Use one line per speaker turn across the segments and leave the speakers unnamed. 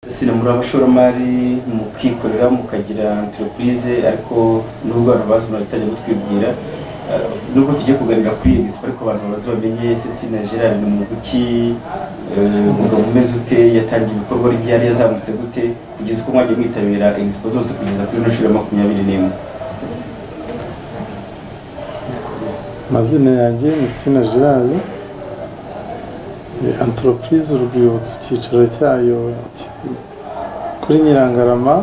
muri abashoramari mu kwikorera mukagira entreprise ariko n'ubwo abantu bazi umuntu batajya kutwibwira nubwo tujye kuganira kuri iyi misipo ariko abantu bazi bamenye sisi na gerard ni muguki umugabo umeze ute yatangiye ibikorwa rye yari yazamutse gute kugeza uko mwagiye mwitabira expo zose kugeza kuri ino nshuro ya makumyabiri n'imwe
amazina yanjye ni sina gerard antoropurize urwibutso icyicaro cyayo kiri kuri nyirangarama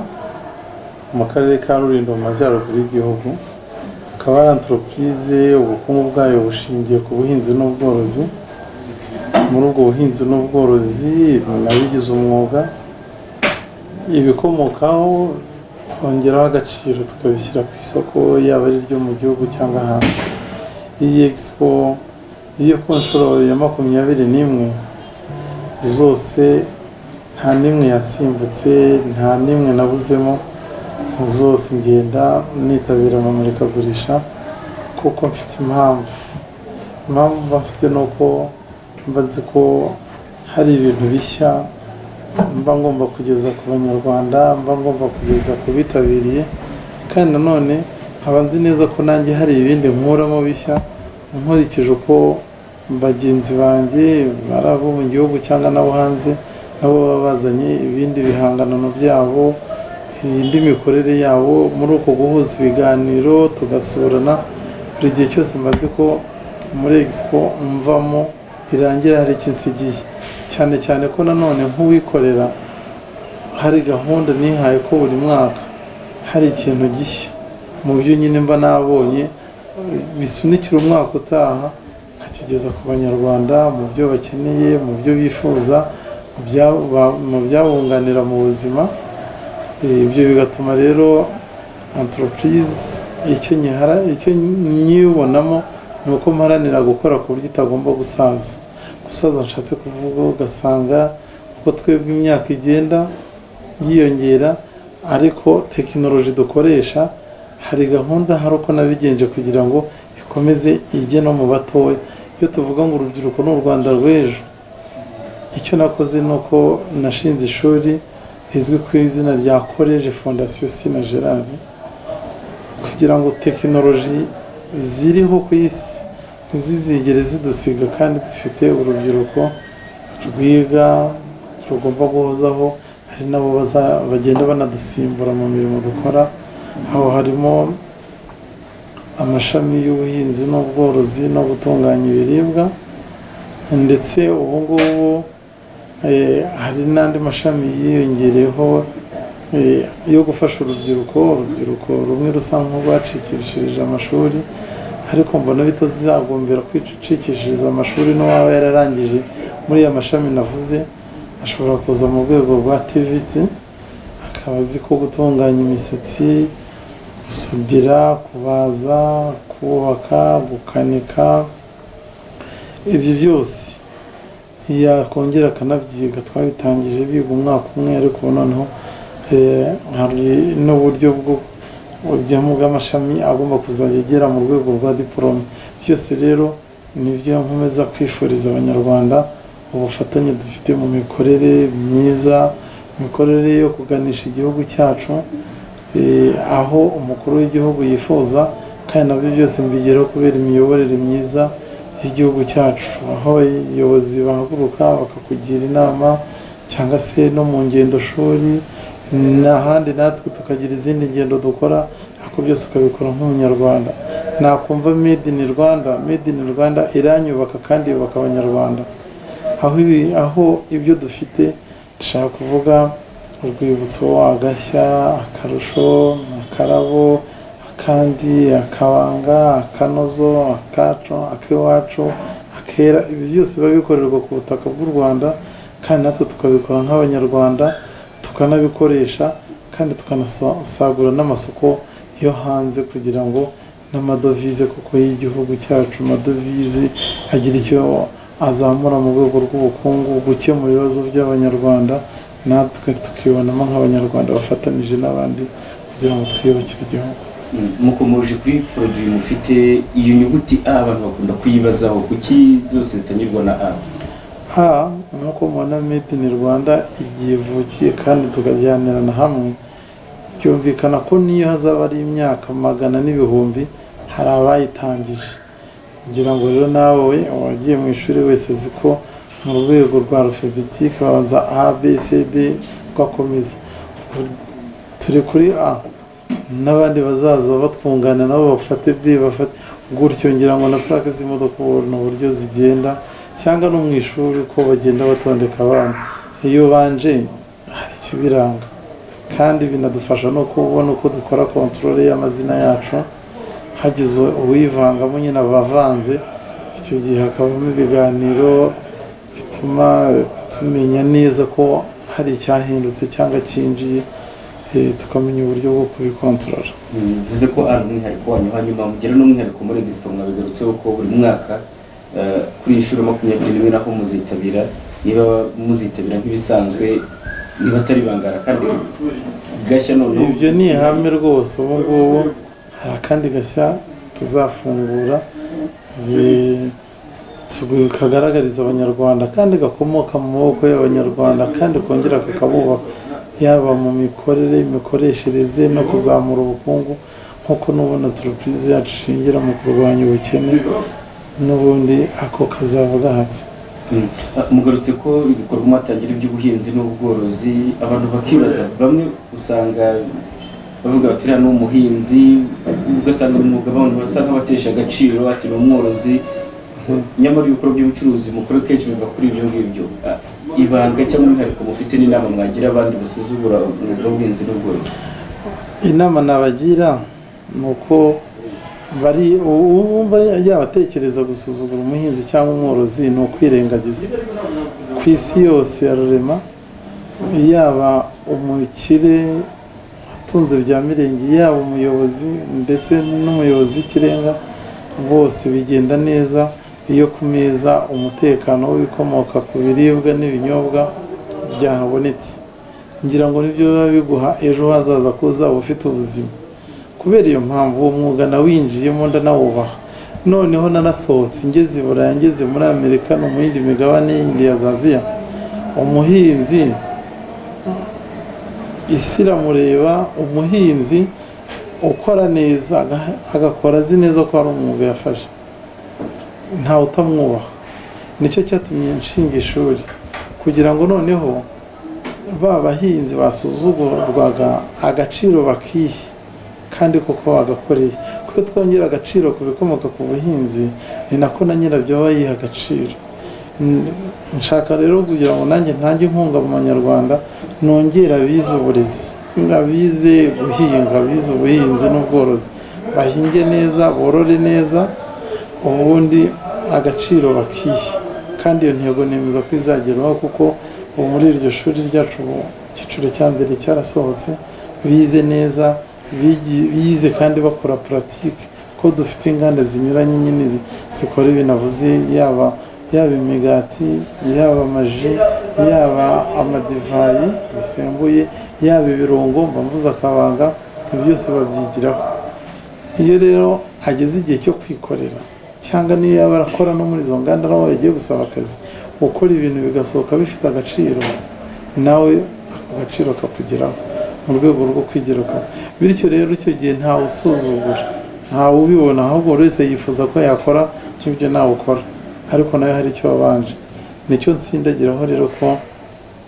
mu karere ka rurindo mu majyaruguru y'igihugu akaba ari antoropurize ubukungu bwayo bushingiye ku buhinzi n'ubworozi muri ubwo buhinzi n'ubworozi nabigize umwuga ibikomokaho twongeraho agaciro tukabishyira ku isoko yaba ari iryo mu gihugu cyangwa hanze iyi egisipo iyo ku nshuro ya makumyabiri n'imwe zose nta n'imwe yasimbutse nta n'imwe nabuzemo zose ngenda nitabira mu murikagurisha kuko mfite impamvu impamvu mba mfite ni uko mba nzi ko hari ibintu bishya mba ngomba kugeza ku banyarwanda mba ngomba kugeza ku bitabiriye kandi nanone nkaba nzi neza ko nanjye hari ibindi nkuramo bishya nkurikije uko bagenzi banjye ari abo mu gihugu cyangwa n'abo hanze nabo baba bazanye ibindi bihangano byabo indi mikorere yabo muri uko guhuza ibiganiro tugasurana buri gihe cyose mba nzi ko muri egisipo mvamo irangira hari ikinsigiye cyane cyane ko nanone nk'uwikorera hari gahunda nihaye ko buri mwaka hari ikintu gishya mu byo nyine mba nabonye bisunikira umwaka utaha nkakigeza ku banyarwanda mu byo bakeneye mu byo bifuza mu byabunganira mu buzima ibyo bigatuma rero antoropurize icyo nyihara icyo nyibonamo ni uko mparanira gukora ku buryo itagomba gusaza gusaza nshatse kuvuga ugasanga uko twebwe imyaka igenda yiyongera ariko tekinoloji dukoresha hari gahunda hari uko nabigenje kugira ngo ikomeze ijye no mu batoya iyo tuvuga ngo urubyiruko ni u rwanda rw'ejo icyo nakoze ni uko nashinze ishuri rizwi ku izina rya koleji fondasiyo sina gerard kugira ngo tekinoloji ziriho ku isi ntizizigere zidusiga kandi dufite urubyiruko rwiga rugomba guhozaho hari nabo bagenda banadusimbura mu mirimo dukora aho harimo amashami y'ubuhinzi n'ubworozi no gutunganya ibiribwa ndetse ubu ngubu hari n'andi mashami yiyongereyeho yo gufasha urubyiruko urubyiruko rumwe rusa nk'urwacikishirije amashuri ariko mbona bitazagombera kwicikishiriza amashuri n'uwaba yararangije muri ya mashami navuze ashobora kuza mu rwego rwa tiviti akaba azi ko gutunganya imisatsi gusudira kubaza kubaka gukanika ibyo byose yakongera akanabyiga twabitangije biga umwaka umwe ariko noneho hari n'uburyo bujyamo bw'amashami agomba kuzajya agera mu rwego rwa diporome byose rero nibyo nkomeza kwifuriza abanyarwanda ubufatanye dufite mu mikorere myiza imikorere yo kuganisha igihugu cyacu aho umukuru w'igihugu yifuza kandi nabyo byose mbigeraho kubera imiyoborere myiza y'igihugu cyacu aho abayobozi bahaguruka bakakugira inama cyangwa se no mu ngendo shuri n'ahandi natwe tukagira izindi ngendo dukora ariko byose ukabikora nk'umunyarwanda nakumva made in rwanda made in rwanda iranyubaka kandi yubaka abanyarwanda aho ibyo dufite dushaka kuvuga urwibutso agashya akarusho akarabo akandi akabanga akanozo akacu ak'iwacu akera ibi byose biba bikorerwa ku butaka bw'u rwanda kandi natwe tukabikora nk'abanyarwanda tukanabikoresha kandi tukanasagura n'amasoko yo hanze kugira ngo n'amadovize kuko y'igihugu cyacu amadovize agira icyo azamura mu rwego rw'ubukungu gukemura ibibazo by'abanyarwanda natwe tukibonamo nk'abanyarwanda bafatanije n'abandi kugira ngo twiyubakire igihugu
mukomeje kuri poroduwi mufite iyo nyuguti a abantu bakunda kuyibazaho kuki zose zitanyurwa na a
a nk'uko mubona made in rwanda igihe ivukiye kandi tukajyanirana hamwe byumvikana ko niyo hazaba ari imyaka magana n'ibihumbi hari abayitangije kugira ngo rero nawe uwagiye mu ishuri wese azi ko mu rwego rwa alfabetike babanza a b c d ugakomeza turi kuri a n'abandi bazaza batwungana nabo bafate b bafate gutyo ngira ngo na purake z'imodoka ubona uburyo zigenda cyangwa no mu ishuri uko bagenda batondeka abana iyo ubanje hari ikibiranga kandi binadufasha no kubona uko dukora kontorore y'amazina yacu hagize uwivangamo nyine abavanze icyo gihe hakabamo ibiganiro bituma tumenya neza ko hari icyahindutse cyangwa cyinjiye eh, tukamenya uburyo bwo kubikontorora
bivuze ko ari umwihariko wanyu hanyuma mugira n'umwihariko muri egisipo mwabigarutseho ko buri mwaka eh, kuri iyi nshuro makumyabiri n'imwe naho muzitabira niba muzitabira nk'ibisanzwe niba atari bangara kandi gashya noneho
ibyo ni ihame rwose ubu ngubu hari akandi gashya tuzafungura eh, tu- kagaragariza abanyarwanda kandi gakomoka mu maboko y'abanyarwanda kandi kongera kakabubaka yaba mu mikorere imikoreshereze no kuzamura ubukungu nk'uko n'ubona turupurize yacu ishingira mu kurwanya ubukene n'ubundi ako kazaba gahari
Mm. Ah, mugarutse ko ibikorwa mwatangira iby'ubuhinzi n'ubworozi abantu bakibaza bamwe usanga bavuga bati uriya ni umuhinzi ugasanga mu mwuga abantu basa nk'abatesha agaciro ati ni umworozi nyamara ibikorwa by'ubucuruzi mukora kenshi biva kuri ibyo ngibyo Ah, ibanga cyangwa umwihariko mufite n'inama mwagira abandi basuzugura umwuga w'ubuhinzi n'ubworozi
inama nabagira ni uko bari uwumva yabatekereza gusuzugura umuhinzi cyangwa umworozi ni ukwirengagiza ku isi yose ya rurema yaba umukire atunze bya mirenge yaba umuyobozi ndetse n'umuyobozi w'ikirenga bose bigenda neza iyo ku meza umutekano w'ibikomoka ku biribwa n'ibinyobwa byahabonetse ngira ngo nibyo biba biguha ejo hazaza ko uzaba ufite ubuzima kubera iyo mpamvu uwo mwuga nawinjiyemo ndanawubaha noneho nanasohotse ngeze i burayi ngeze muri amerika no mu yindi migabane yindi ya zaziya umuhinzi isi iramureba umuhinzi ukora neza aga- agakora azi neza ko hari umwuga yafashe ntawe utamwubaha nicyo cyatumye nshinga ishuri kugira ngo noneho ba bahinzi basuzugurwaga agaciro bakihe kandi koko bagakoreye kuko twongera agaciro ku bikomoka ku buhinzi ni nako na nyirabyo aba yiha agaciro N- nshaka rero kugira ngo nanjye ntange inkunga mu banyarwanda nongera abize uburezi abize guhinga abize ubuhinzi n'ubworozi bahinge neza borore neza ubundi agaciro bakihe kandi iyo ntego nemeza ko izagerwaho kuko ubu muri iryo shuri ryacu ubu icyiciro cya mbere cyarasohotse bize neza bigi- bize kandi bakora puratike ko dufite inganda zinyuranye nyine zi- zikora ibinavuze yaba yaba imigati yaba amaji yaba amadivayi bisembuye yaba ibirungo mba mvuze akabanga ibyo byose babyigiraho iyo rero ageze igihe cyo kwikorera cyangwa niyo yaba arakora no muri izo nganda nawe yagiye gusaba akazi gukora ibintu bigasohoka bifite agaciro nawe ako gaciro kakugeraho mu rwego rwo kwigiraho bityo rero icyo gihe ntawe usuzugura ntawe ubibona ahubwo buri wese yifuza ko yakora nk'ibyo nawe ukora ariko nawe hari icyo wabanje nicyo ntsindagiraho rero ko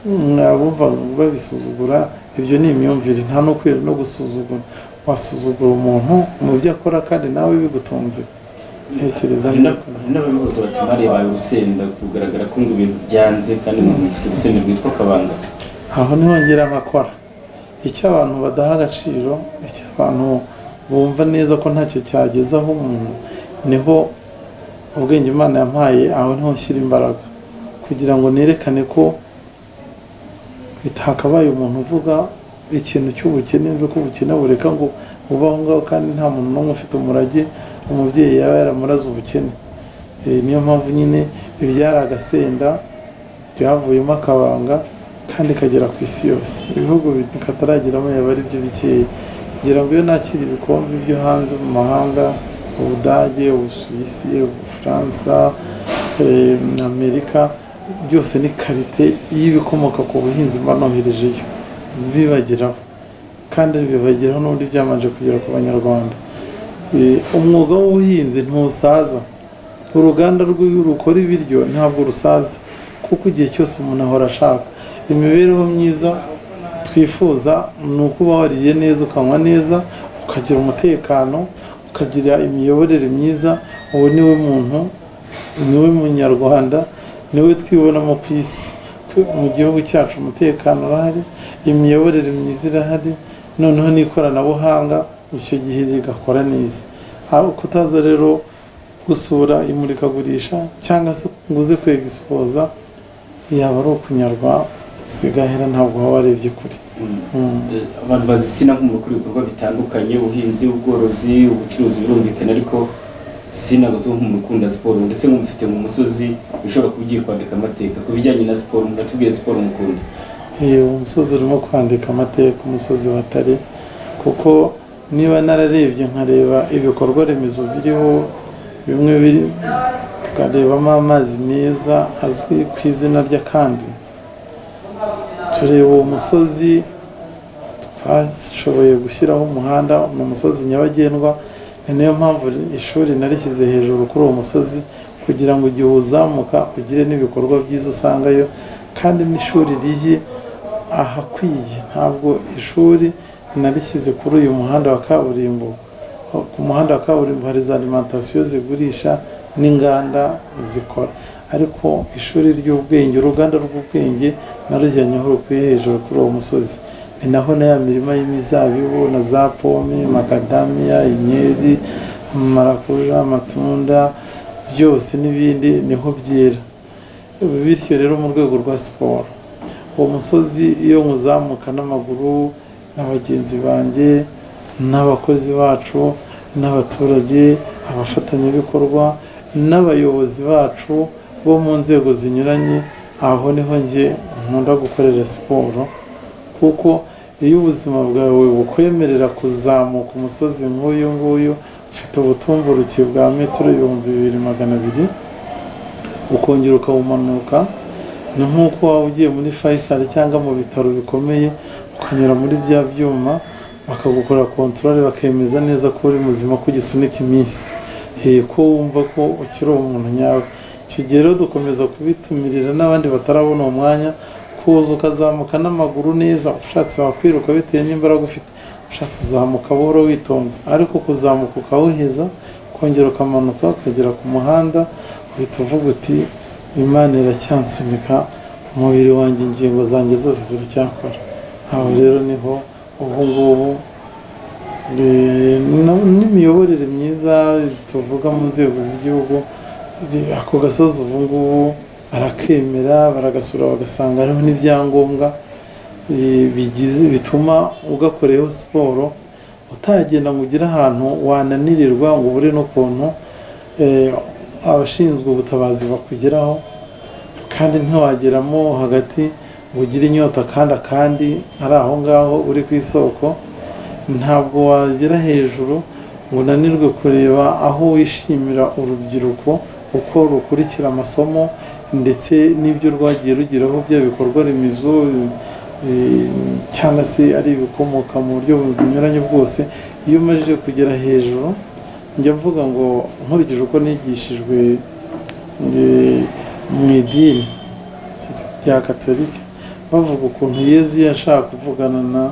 mwabumva babisuzugura ibyo ni imyumvire nta no kwera no gusuzugura wasuzugura umuntu mu byo akora kandi nawe bigutunze ntekereza
hari
neza
n'ab- hari n'ababihuza bati mwarebaye urusenda kugaragara ko ngo ibintu byanze kandi mufite urusenda rwitwa kabanga
aho niho ngera nkakora icyo abantu badaha agaciro icyo abantu bumva neza ko ntacyo cyagezaho umuntu niho ubwenge imana yampaye aho niho nshyira imbaraga kugira ngo nerekane ko bitakabaye umuntu uvuga ikintu cy'ubukene mve ko ubukene bureka ngo bubaho ngaho kandi nta muntu n'umwe ufite umurage umubyeyi yaba yaramuraze ubukene Eh, niyo mpamvu nyine ibyari agasenda byavuyemo akabanga kandi kagera ku isi yose ibihugu bi- katarageramo yaba ari byo bikeya ngira ngo iyo nakira ibikombe byo hanze mu mahanga ubudage ubusuwisi ubufaransa eh, amerika byose ni karite y'ibikomoka ku buhinzi mba noherejeyo bibageraho kandi bibageraho n'ubundi byamanje kugera ku banyarwanda Eh, umwuga w'ubuhinzi ntusaza uruganda rw'iyo rukora ibiryo ntabwo rusaza kuko igihe cyose umuntu ahora ashaka imibereho myiza twifuza ni ukuba wariye neza ukanywa neza ukagira umutekano ukagira imiyoborere myiza uwo niwe muntu niwe munyarwanda niwe twibonamo ku isi Twe- mu gihugu cyacu umutekano urahari imiyoborere myiza irahari noneho n'ikoranabuhanga icyo gihe rigakora neza aho kutaza rero gusura imurikagurisha cyangwa se ngo uze ku egisipoza yaba ari ukunyarwa sigahera ntabwo waba warebye kure
Mm.
Mm.
Eh, abantu bazisina nk'umuntu ukora ibikorwa bitandukanye ubuhinzi ubworozi ubucuruzi birumvikana ariko sina zo nk'umuntu ukunda siporo ndetse nk'umufite mu musozi ushobora kubyiye kwandika amateka ku bijyanye na siporo muratubwiye siporo mukunda
Iyo umusozi urimo kwandika amateka umusozi batari kuko niba nararebye nkareba ibikorwa remezo biriho bimwe biri tukarebamo amazi meza azwi ku izina ry'akandi tureba uwo musozi twashoboye gushyiraho umuhanda ni umusozi nyabagendwa ni nayo mpamvu ishuri narishyize hejuru kuri uwo musozi kugira ngo igihe uzamuka ugire n'ibikorwa byiza usangayo kandi n'ishuri riri ahakwiye ntabwo ishuri narishyize kuri uyu muhanda wa kaburimbo ku muhanda wa kaburimbo hari za alimantasiyo zigurisha n'inganda zikora ariko ishuri ry'ubwenge uruganda rw'ubwenge narujyanye aho rukwiye hejuru kuri uwo musozi ni naho na ya mirima y'imizabibu na za pome makadamiya inkeri marakuja amatunda byose n'ibindi niho byera bityo rero mu rwego rwa siporo uwo musozi iyo muzamuka n'amaguru na bagenzi banjye n'abakozi bacu n'abaturage abafatanyabikorwa n'abayobozi bacu bo mu nzego zinyuranye aho niho njye nkunda gukorera siporo kuko iyo ubuzima bwawe bukwemerera kuzamuka umusozi nk'uyu nguyu ufite ubutumburuke bwa metero ibihumbi bibiri magana abiri ukongera ukawumanuka ni nk'uko waba ugiye muri fayisali cyangwa mu bitaro bikomeye ukanyura muri bya byuma bakagukora kontorore bakemeza neza ko uri muzima ko ugisunika iminsi Eh, ko wumva ko ukiri umuntu nyawe icyo gihe rero dukomeza kubitumirira n'abandi batarabona uwo mwanya kuza ukazamuka n'amaguru neza ushatse wakwiruka bitewe n'imbaraga ufite ushatse uzamuka buhoro witonze ariko kuzamuka ukawuheza ukongera ukamanuka ukagera ku muhanda uhita uvuga uti imana iracyansunika umubiri wanjye ingingo zanjye zose ziracyakora aho rero niho ubu ngubu eh, no- n'imiyoborere myiza tuvuga mu nzego z'igihugu eh, ako gasozi ubu ngubu barakemera baragasura bagasanga hariho n'ibyangombwa eh, bigize bituma ugakoreyeho siporo utagenda ngo ugire ahantu wananirirwa ngo ubure n'ukuntu eh, abashinzwe ubutabazi bakugeraho kandi ntiwageramo hagati ngo ugire inyota kandi akandi ari aho ngaho uri ku isoko ntabwo wagera hejuru ngo unanirwe kureba aho wishimira urubyiruko uko rukurikira amasomo ndetse n'ibyo rwagiye rugeraho byaba ibikorwa remezo eh, cyangwa se ari ibikomoka mu buryo bunyuranye bwose iyo umajije kugera hejuru njya mvuga ngo nkurikije uko nigishijwe eh, mu idini rya katolika bavuga ukuntu yezu yashaka kuvugana na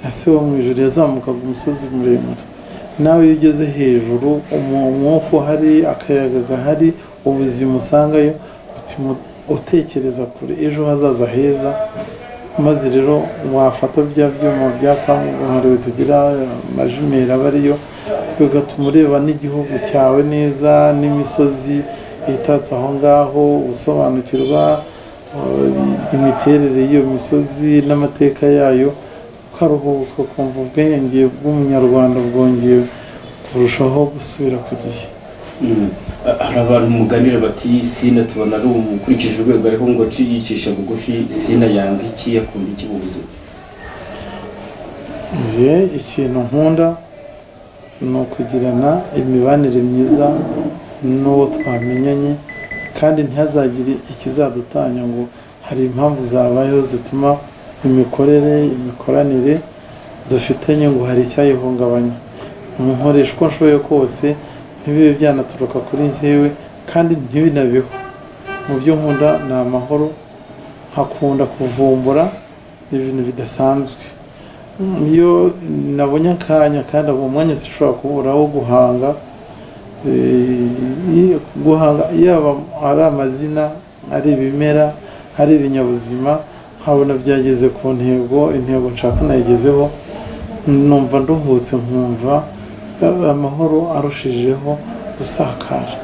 na se wo mu ijuru yazamukaga umusozi muremure nawe iyo ugeze hejuru umu- umwuka uhari akayaga gahari ubuzima usangayo uti- utekereza kure ejo hazaza heza maze rero wafata bya byuma bya kabuhariwe tugira amajimera aba ariyo bigatuma ureba n'igihugu cyawe neza n'imisozi itatse aho ngaho gusobanukirwa eh, imiterere y'iyo misozi n'amateka yayo ukaruhuka ukumva ubwenge bw'umunyarwanda bwongeye kurushaho gusubira ku gihe
Mm. Ah, hari abantu muganira bati sina tubona ari umukurikije urwego ariko ngo ci- yicisha bugufi sina yanga iki akunda iki mu buzima
Njye ikintu nkunda ni ukugirana imibanire myiza n'uwo twamenyanye kandi ntihazagire ikizadutanya ngo hari impamvu zabayeho zituma imikorere imikoranire dufitanye ngo hari icyayihungabanya nkoresha uko nshoboye kose ntibibe byanaturuka kuri njyewe kandi ntibinabeho mu byo nkunda ni amahoro nkakunda kuvumbura ibintu bidasanzwe iyo nabonye akanya kandi uwo mwanya zishobora kubura wo guhanga guhanga yaba ari amazina ari ibimera ari ibinyabuzima nkabona byageze ku ntego intego nshaka nayigezeho numva nduhutse nkumva amahoro arushijeho gusakara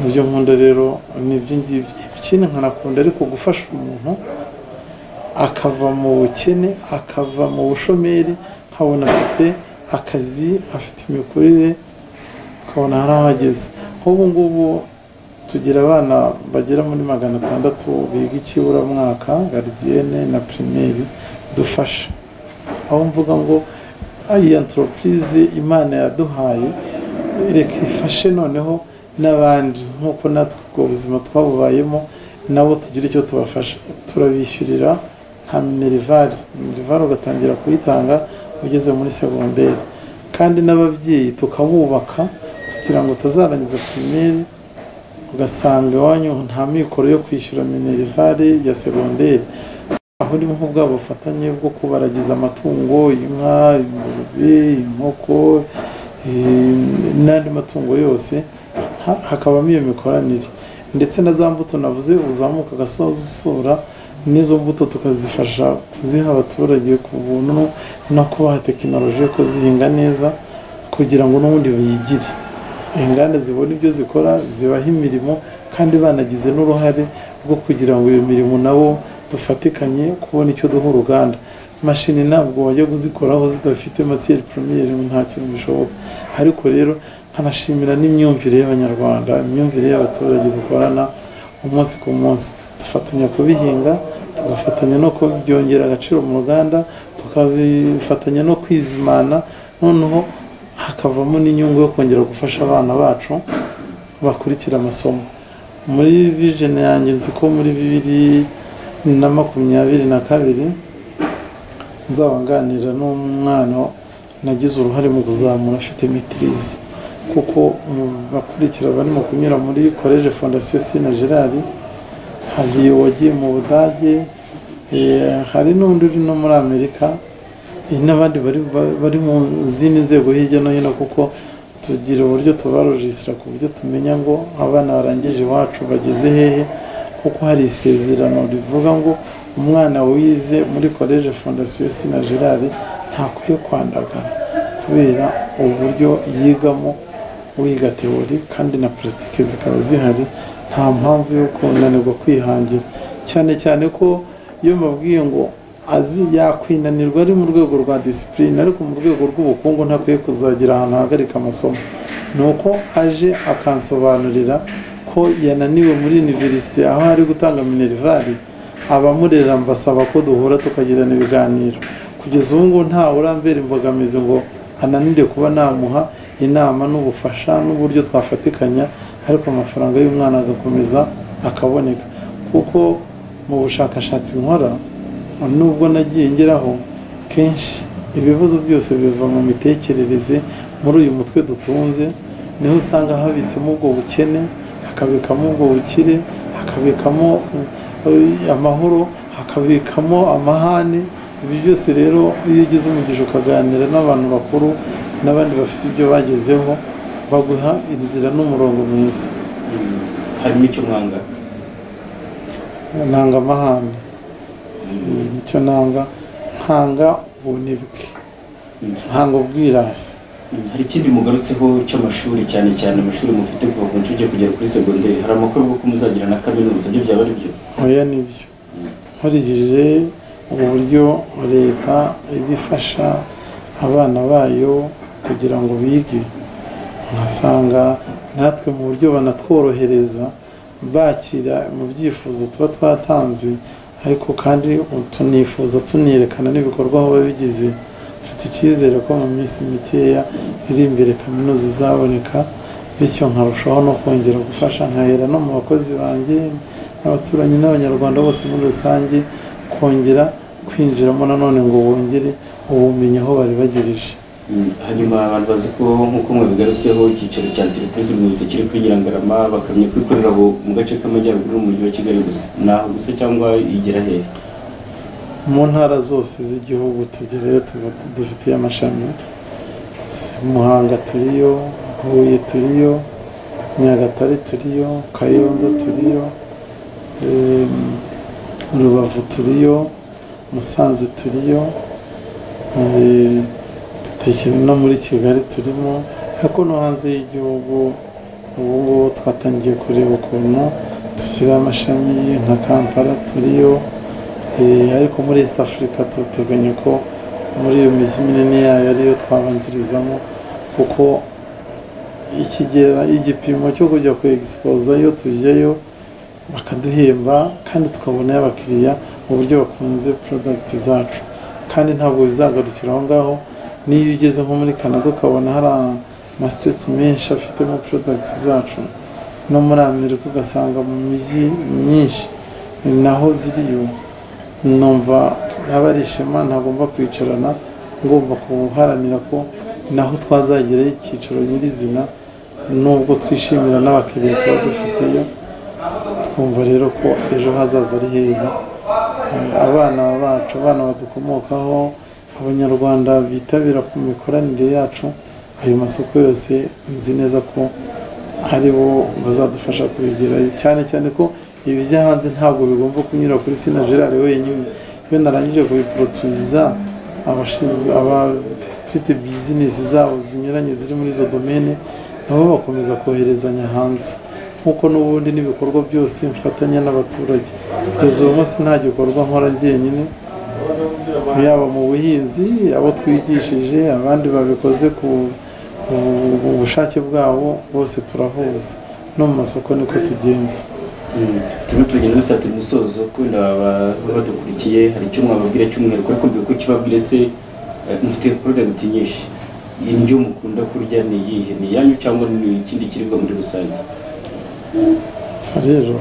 mu byo nkunda rero ni ibyo ngibyo ikindi nkanakunda ariko gufasha umuntu akava mu bukene akava mu bushomeri nkabona afite akazi afite imikurire ukabona hari aho ageze nk'ubu ngubu tugira abana bagera muri magana atandatu biga ikiburamwaka garidiyene na pirimeri dufasha aho mvuga ngo iyi antoropize imana yaduhaye reka ifashe noneho n'abandi nk'uko natwe ubwo buzima twabubayemo nabo tugira icyo tubafasha turabishyurira nka minerivari minerivari ugatangira kuyitanga ugeze muri segonderi kandi n'ababyeyi tukabubaka kugira ngo utazarangiza pirimeri ugasanga iwanyu nta mikoro yo kwishyura minerivari ya segonderi aho urimo nk'ubwa bufatanye bwo kubaragiza amatungo inka ingurube inkoko n'andi matungo yose hakabamo iyo mikoranire ndetse na za mbuto navuze uzamuka agasoza n'izo mbuto tukazifasha kuziha abaturage ku buntu no kubaha tekinoloji yo kuzihinga neza kugira ngo n'ubundi biyigire inganda zibona ibyo zikora zibaha imirimo kandi banagize n'uruhare rwo kugira ngo iyo mirimo nabo dufatikanye kubona icyo duha uruganda mashini ntabwo wajya kuzikoraho zidafite matiyeri pirimeri nta kintu bishoboka ariko rero nkanashimira n'imyumvire y'abanyarwanda imyumvire y'abaturage dukorana umunsi ku munsi dufatanya kubihinga tugafatanya no kubyongera agaciro mu ruganda tukabifatanya no kwizimana noneho hakavamo n'inyungu yo kongera gufasha abana bacu bakurikira amasomo muri vijeni yanjye nzi ko muri bibiri na makumyabiri na kabiri nzaba nganira n'umwana nagize uruhare mu kuzamura afite mitirize kuko mu bakurikira barimo kunyura muri koleje fondasiyo sina gerard hari uwagiye mu budage hari n'undi uri no muri amerika n'abandi bari mu zindi nzego hirya no hino kuko tugira uburyo tubarojisira ku buryo tumenya ngo abana barangije iwacu bageze hehe kuko hari isezerano rivuga ngo umwana wize muri koleje fondasiyo sina gerard ntakwiye kwandagara kubera uburyo yigamo wiga teori kandi na politiki zikaba zihari nta mpamvu yo kunanirwa kwihangira cyane cyane ko iyo mubwiye ngo azi yakwinanirwa ari mu rwego rwa disipurine ariko mu rwego rw'ubukungu ntakwiye kuzagira ahantu hagarika amasomo ni uko aje akansobanurira ko yananiwe muri univerisite aho ari gutanga minerivari abamurera mbasaba ko duhura tukagirana ibiganiro kugeza ubu ngubu ntawe urambera imbogamizi ngo ananire kuba namuha inama n'ubufasha n'uburyo twafatikanya ariko amafaranga y'umwana agakomeza akaboneka kuko mu bushakashatsi nkora nubwo nagiye ngeraho kenshi ibibazo byose biva mu mitekerereze muri uyu mutwe dutunze niho usanga habitsemo ubwo bukene hakabikamo ubwo bukire hakabikamo amahoro hakabikamo amahane ibi byose rero iyo ugize umugisha ukaganira n'abantu bakuru n'abandi bafite ibyo bagezeho baguha inzira n'umurongo mwiza
harimo icyo mwanga
ntanga amahane nicyo nanga ntanga ubunebwe ntanga ubwirasi
hari ikindi mugarutseho cy'amashuri cyane cyane amashuri mufite kuva ku nshuke kugera kuri segonderi hari amakuru y'uko muzagira na kaminuza ibyo byaba ari byo
oya nibyo nkurikije uburyo leta ibifasha abana bayo kugira ngo bige ugasanga natwe mu buryo banatworohereza bakira mu byifuzo tuba twatanze ariko kandi tunifuza tunerekana n'ibikorwa aho biba bigeze mfite icyizere ko mu minsi mikeya iri imbere kaminuza izaboneka bityo nkarushaho no kongera gufasha nkahera no mu bakozi banjye n'abaturanyi n'abanyarwanda bose muri rusange kongera kwinjiramo nanone ngo bongere ubumenyi aho bari bagirije
Mm, hanyuma abantu bazi ko nk'uko mwabigarutseho icyicaro cya antirepurise umuyobozi kiri kuri nyirangarama bakamenya ko ikorera abo mu gace k'amajyaruguru y'umujyi wa kigali gusa ni aho gusa cyangwa igera hehe
mu ntara zose z'igihugu tugereyo tuba tu- dufitiye amashami muhanga turiyo huye turiyo nyagatare turiyo kayonza turiyo em, rubavu turiyo musanze turiyo eh, Tekino no muri kigali turimo ariko no hanze y'igihugu ubu ngubu twatangiye kureba ukuntu dushyira amashami nka kampala turiyo Eh, ariko muri east africa duteganya ko muri iyo mijyi minini yayo ariyo twabanzirizamo kuko ikigera igipimo cyo kujya ku egisipoza iyo tujyayo bakaduhemba kandi tukabonayo abakiriya uburyo bakunze porodagiti zacu kandi ntabwo bizagarukira aho ngaho n'iyo ugeze nko muri canada ukabona hari amasiteti menshi afitemo porodagiti zacu no muri amerika ugasanga mu mijyi myinshi ni naho ziriyo numva ntaba ari ishema ntagomba kwicarana ngomba guharanira ko naho twazagera icyicaro nyirizina nubwo twishimira n'abakiriya tuba dufiteyo twumva rero ko ejo hazaza ari heza Eh, abana bacu abana badukomokaho abanyarwanda bitabira ku mikoranire yacu ayo masoko yose nzi neza ko ari bo bazadufasha kubigerayo cyane cyane ko ibijya hanze ntabwo bigomba kunyura kuri sina gerard wenyine iyo narangije kubiporotuiza abashinzwe abafite bizinesi zabo zinyuranye ziri muri izo domene nabo bakomeza koherezanya hanze nk'uko n'ubundi n'ibikorwa byose mfatanya n'abaturage kugeza uyu munsi nta gikorwa nkora jyenyine yaba mu buhinzi abo twigishije abandi babikoze ku ku- ku bushake bwabo bose turahuza no mu masoko niko tugenza
Mm, turimo turagenda dusatira umusozo kubera ababa badukurikiye hari icyo mwababwira cy'umwihariko ariko mbere ko kibabwire se eh, mufite porodagiti nyinshi indyo mukunda kurya ni iyihe ni iyanyu cyangwa ni ikindi kiribwa muri rusange
rero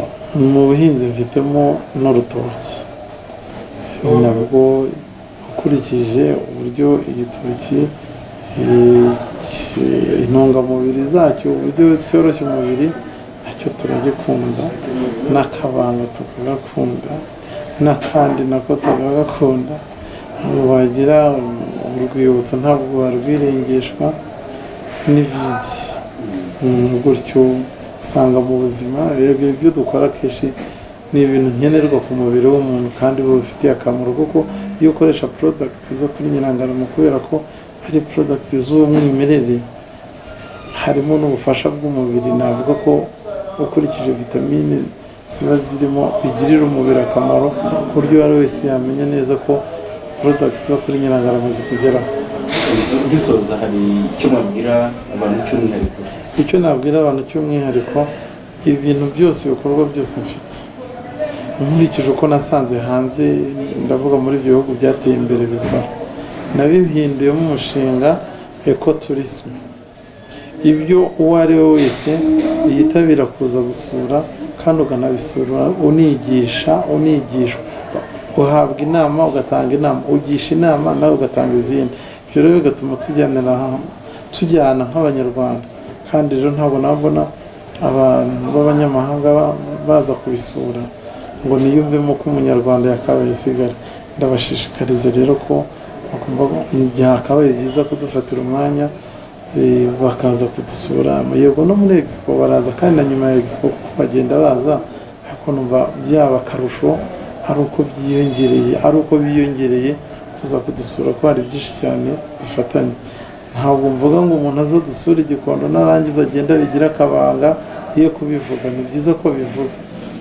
mu buhinzi mfitemo n'urutoki nabwo ukurikije uburyo igitoki eh, ki- intungamubiri zacyo uburyo cyoroshya umubiri nacyo turagikunda n'akabanga tukagakunda n'akandi nako tukagakunda ntabwo wagira um, urwibutso ntabwo warwirengeshwa n'ibindi Mm, gutyo usanga mu buzima yego ibyo dukora akenshi ni ibintu nkenerwa ku mubiri w'umuntu kandi bifitiye akamaro kuko iyo ukoresha porodagiti zo kuri nyirangarama kubera ko ari porodagiti z'umwimerere harimo n'ubufasha bw'umubiri navuga ko ukurikije vitamine ziba zirimo bigirira umubiri akamaro ku buryo uwo ari we wese yamenya neza ko porodagiti zo kuri nyirangarama zikugeraho
dusoza hari icyo mwabwira abantu cy'umwihariko
icyo nabwira abantu cy'umwihariko ibintu byose ibikorwa byose mfite nkurikije uko nasanze hanze ndavuga muri ibyo bihugu byateye imbere bikora nabihinduyemo umushinga ekoturisme ibyo uwo ari we wese yitabira kuza gusura kandi ukanabisura unigisha unigishwa uhabwa inama ugatanga inama ugisha inama nawe ugatanga izindi ibyo rero bigatuma tujyanira hamwe tujyana nk'abanyarwanda kandi rero ntabwo nabona abantu b'abanyamahanga ba- baza kubisura ngo niyumvemo ko umunyarwanda yakabaye isigara ndabashishikariza rero ko bagomba byakabaye byiza kudufatira umwanya eh, bakaza kudusura yego no muri egisipo baraza kandi na nyuma ya egisipo kuko bagenda baza ariko numva byaba akarusho ari uko byiyongereye ari uko biyongereye kuza kudusura ko hari byinshi cyane dufatanye ntabwo mvuga ngo umuntu aza dusura igikondo narangiza agenda bigira akabanga iyo kubivuga ni byiza ko bivuga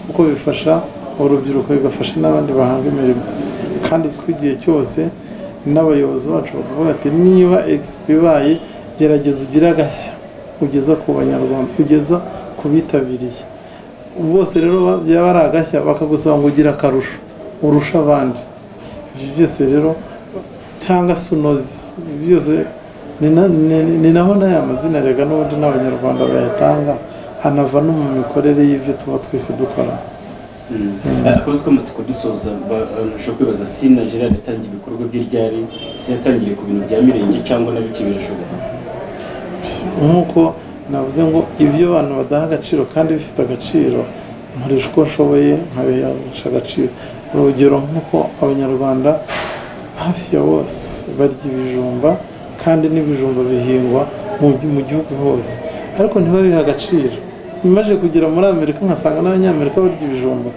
kuko bifasha urubyiruko bigafasha n'abandi bahanga imirimo kandi uzi ko igihe cyose n'abayobozi bacu batuvuga ati niba egisipo ibaye gerageza ugire agashya ugeza ku banyarwanda ugeza ku bitabiriye bose rero ba- byaba ari agashya bakagusaba ngo ugire akarusho urusha abandi ibyo byose rero cyangwa se unoze ibi byose ni na- ni- ni naho n'aya mazina erega n'ubundi n'abanyarwanda bayatanga hanava no mu mikorere y'ibyo tuba twese dukora
akazi kamaze kudusoza bashobora kwibaza si na gerard yatangiye ibikorwa bye ryari si yatangiye ku bintu bya mirenge cyangwa na bike birashoboka
nk'uko navuze ngo ibyo abantu badaha agaciro kandi bifite agaciro nkoresha uko nshoboye nkabihesha agaciro urugero nk'uko abanyarwanda hafi ya bose barya ibijumba kandi n'ibijumba bihingwa mu gi- mu gihugu hose ariko ntibabihe agaciro nimaze kugera muri amerika nkasanga n'abanyamerika barya ibijumba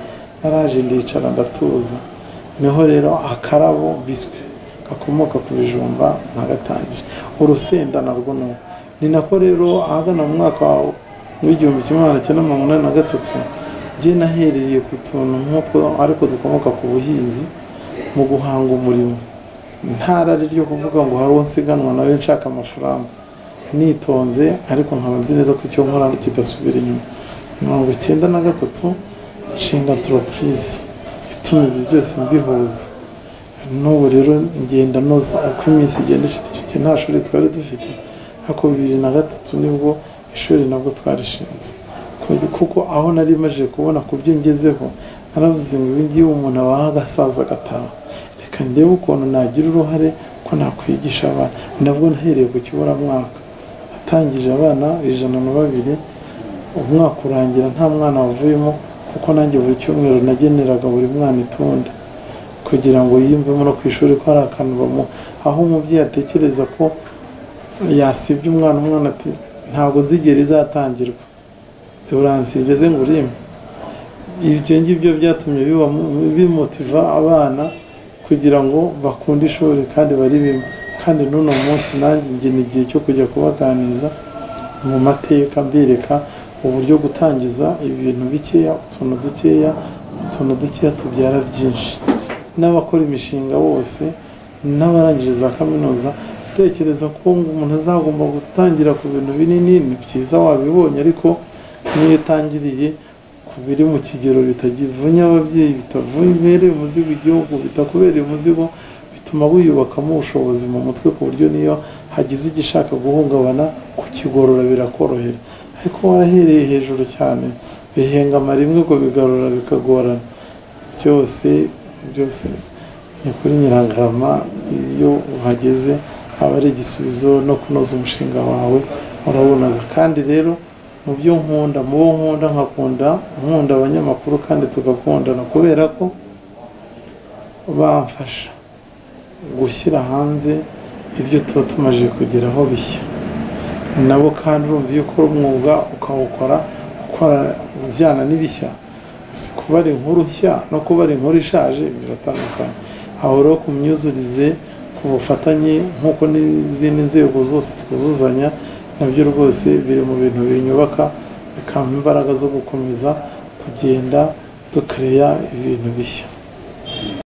naraje ndicara ndatuza niho rero akarabo biswi gakomoka ku bijumba nkagatangije urusenda narwo ni uko ni nako rero ahagana mu mwaka w'igihumbi kimwe magana cyenda mirongo inani na gatatu njye nahereye ku tuntu nk'utwo ariko dukomoka ku buhinzi mu guhanga umurimo nta rari ryo kuvuga ngo hari uwo nsiganwa nawe nshaka amafaranga nitonze ariko nkaba nzi neza ko icyo nkora kidasubira inyuma mirongo icyenda na gatatu nshinga antoropurize ituma ibyo byose mbihuza n'ubu rero ngenda noza uko iminsi igenda ishita icyo gihe nta shuri twari dufite ariko bibiri na gatatu nibwo ishuri nabwo twarishinze Ku- kuko aho nari maze kubona ku byo ngezeho naravuze ngo ibi ngibi umuntu abaha agasaza agataha reka ndebe ukuntu nagira uruhare ko nakwigisha abana nabwo nahereye ku kiburamwaka natangije abana ijana na babiri umwaka urangira nta mwana wavuyemo kuko nanjye buri cyumweru nageneraga buri mwana itunda kugira ngo yiyumvemo no ku ishuri ko hari akantu bamuha aho umubyeyi atekereza ko yasibye umwana umwana ati ntabwo nzigera izatangirwa uransibye ze ngo urime ibyo ngibyo byatumye biba bimutiva abana kugira ngo bakunde ishuri kandi baririmo kandi n'uno munsi nanjye njye ni igihe cyo kujya kubaganiriza mu mateka mbereka uburyo gutangiza ibintu bikeya utuntu dukeya utuntu dukeya tubyara byinshi n'abakora imishinga bose n'abarangije za kaminuza utekereza ko ngo umuntu azagomba gutangira ku bintu binini ni byiza wabibonye ariko niyo utangiriye ku biri mu kigero bitagivunya ababyeyi bitavumereye umuzigo igihugu bitakubereye umuzigo bituma wiyubakamo ubushobozi mu mutwe ku buryo niyo hagize igishaka guhungabana kukigorora birakorohera ariko warahereye hejuru cyane bihengama rimwe ngo bigarura bikagorana byose byose ni kuri nyiragarama iyo uhageze aba ari igisubizo no kunoza umushinga wawe urawunoza kandi rero mu byo nkunda mu bo nkunda nkakunda nkunda abanyamakuru kandi tugakundana kubera ko bamfasha gushyira hanze ibyo tuba tumaze kugeraho bishya nabo kandi urumva iyo ukora umwuga ukawukora ukora ujyana n'ibishya Si kubara inkuru nshya no kubara inkuru ishaje biratandukanye aho rero ku myuzurize ku bufatanye nk'uko n'izindi nzego zose twuzuzanya nabyo rwose biri mu bintu binyubaka bikampa imbaraga zo gukomeza kugenda dukereya ibintu bishya